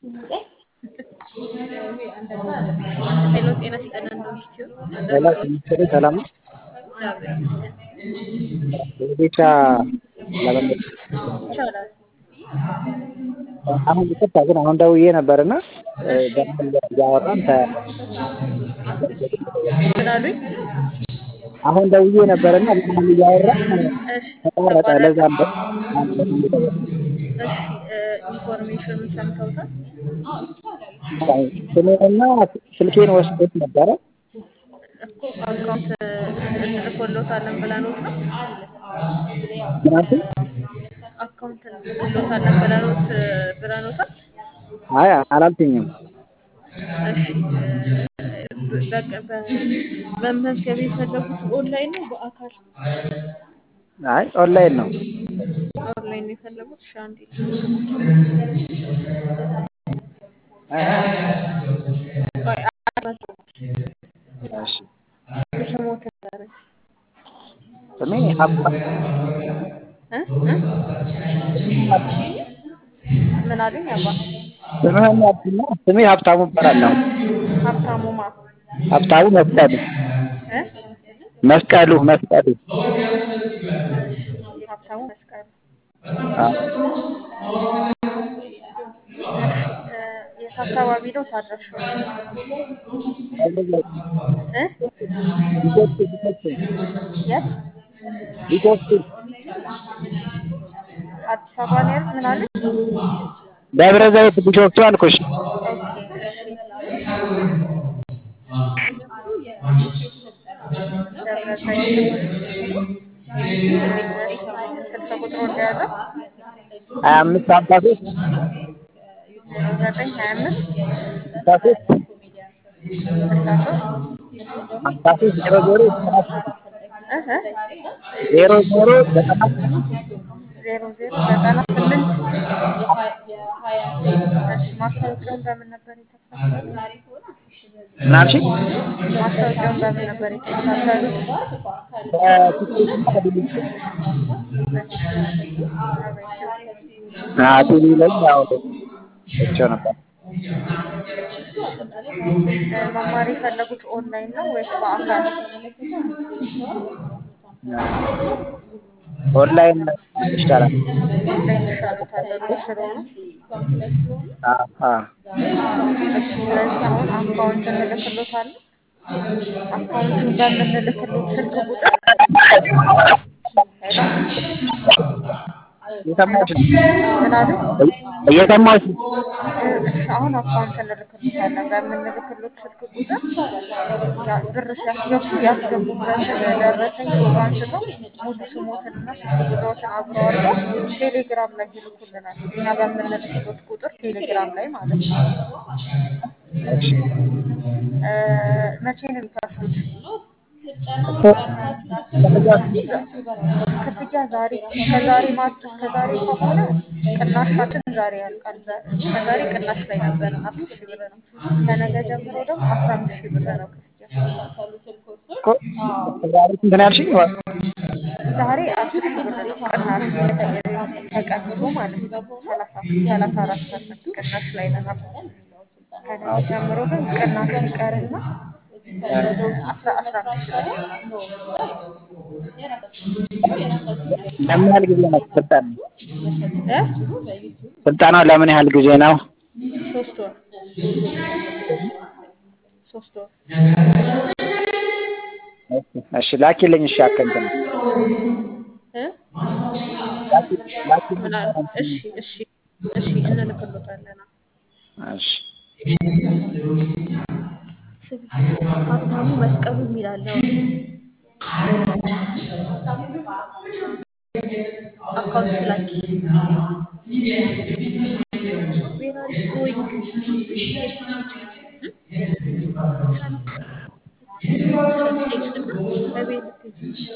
ሄሎ ጤና ይስጥልን እንደምትዩ ሄሎ ሚኒስትሩ ሰላም ነው? እግዚአብሔር ይመስገን የቤታ ለመመለስ ይቻላል። አሁን ይቅርታ ግን አሁን ደውዬ ነበርና በምን እያወራን ተ ምን አሉኝ? አሁን ደውዬ ነበርና በምን እያወራን እሺ ተቋረጠ። ለዛም ነው እሺ ኢንፎርሜሽኑን ሰምተውታል? ስሜንና ስልኬን ወስዶት ነበረ። እኮ አካውንት እንልኮሎታለን ብለኖት ነው ምን አልሽኝ? አካውንት እንልኮሎታለን ብለኖት ብለኖታል? አይ አላልሽኝም። እሺ በቃ በመመዝገብ የፈለጉት ኦንላይን ነው በአካል? አይ ኦንላይን ነው። ኦንላይን ነው የፈለጉት? እሺ አንዴ ቆይ እሺ ስሞትን ንገረኝ። ስሜ ሀብታ እ እ ምን አሉኝ? አባ ስምህን ያልኩና ስሜ ሀብታሙ እባላለሁ። ሀብታሙ ማ ሀብታሙ መስቀሉ እ መስቀሉ መስቀሉ ሀብታሙ መስቀሉ አዎ። የት አካባቢ ነው ታድራሻው? እ ቢሾፍቱ ቢሾፍቱ የት ቢሾፍቱ አዲስ አበባ ነው ያሉት? ምን አሉኝ? ደብረ ዘይት ቢሾፍቱ አልኩሽ። ኦኬ ደብረ ዘይት ስልክ ቁጥሩ እንደያዘው ሀያ አምስት ሀምሳ ሶስት ዜሮ ዘጠኝ ሀያ አምስት ስልሳ ሶስት ስልሳ ሶስት ሀምሳ ሶስት ዜሮ ዜሮ ዘጠና ስምንት እ እ ዜሮ ዜሮ ዘጠና ስምንት ዜሮ ዜሮ ዘጠና ስምንት እሺ ማስታወቂያውን በምን ነበር የተከታተሉት? ምን አልሽኝ? ማስታወቂያውን በምን ነበር የተከታተሉት? በቲክቶክ እና በሌሎች አቤት አዎ ቲቪ ላይ ያው አይቼው ነበር። መማር የፈለጉት ኦንላይን ነው ወይስ በአካል? ኦንላይን ይሻላል። ኦንላይን ይሻሉታል ብሎ ስለሆነ አዎ አዎ እሺ፣ ስለዚህ አሁን አካውንት እንልክሎታለን። አካውንቱን በምንልክሎት ስልክ ቁጥር ሄሎ እየሰማሁሽ ነው። ምን አሉ? እየሰማሁሽ ነው። እሺ አሁን አካውንት እንልክሎታለን። በምንልክሎት ስልክ ቁጥር ያ- ብር ሲያስገቡ ያስገቡበትን ደረሰኝ ፎቶ አንስተው ሙሉ ስሞትንና ስልክ ቁጥሮትን አብረው አድርገው ቴሌግራም ላይ ይልኩልናል። እኛ በምንልክሎት ቁጥር ቴሌግራም ላይ ማለት ነው። እሺ እ መቼ ነው የሚከፍሉት? ክፍያ ዛሬ ከዛሬ ማት ከዛሬ ከሆነ ቅናሻችን ዛሬ ያልቃል። ዛ- ከዛሬ ቅናሽ ላይ ነበር አስር ሺህ ብር ነው። ከነገ ጀምሮ ደግሞ አስራ አምስት ሺህ ብር ነው ክፍያ። እኮ ዛሬ ስንት ነው ያልሽኝ? ዛሬ አስር ሺህ ብር ነው ቅናሽ ተቀ- ተቀንሶ ማለት ነው። ሰላሳ ሰላሳ አራት ፐርሰንት ቅናሽ ላይ ነን አሁን። ከነገ ጀምሮ ግን ቅናሹ ይቀርና አስራ አስራ አምስት ሺህ ብር ይሆናል። ለምን ያህል ጊዜ ነው ስልጠና? እ ስልጠናው ለምን ያህል ጊዜ ነው? ሶስት ወር ሶስት ወር እሺ፣ እሺ ላኪልኝ። እሺ አከንተ እ ላኪልኝ። ምን አለ? እሺ እሺ እሺ እንልክሎታለን። እሺ ስም ሀብታሙ መስቀሉ የሚላለ አካውንት ላኪ ዌር አር ዩ ጎይንግ ቴክስት እና በቤት ልትሄጂ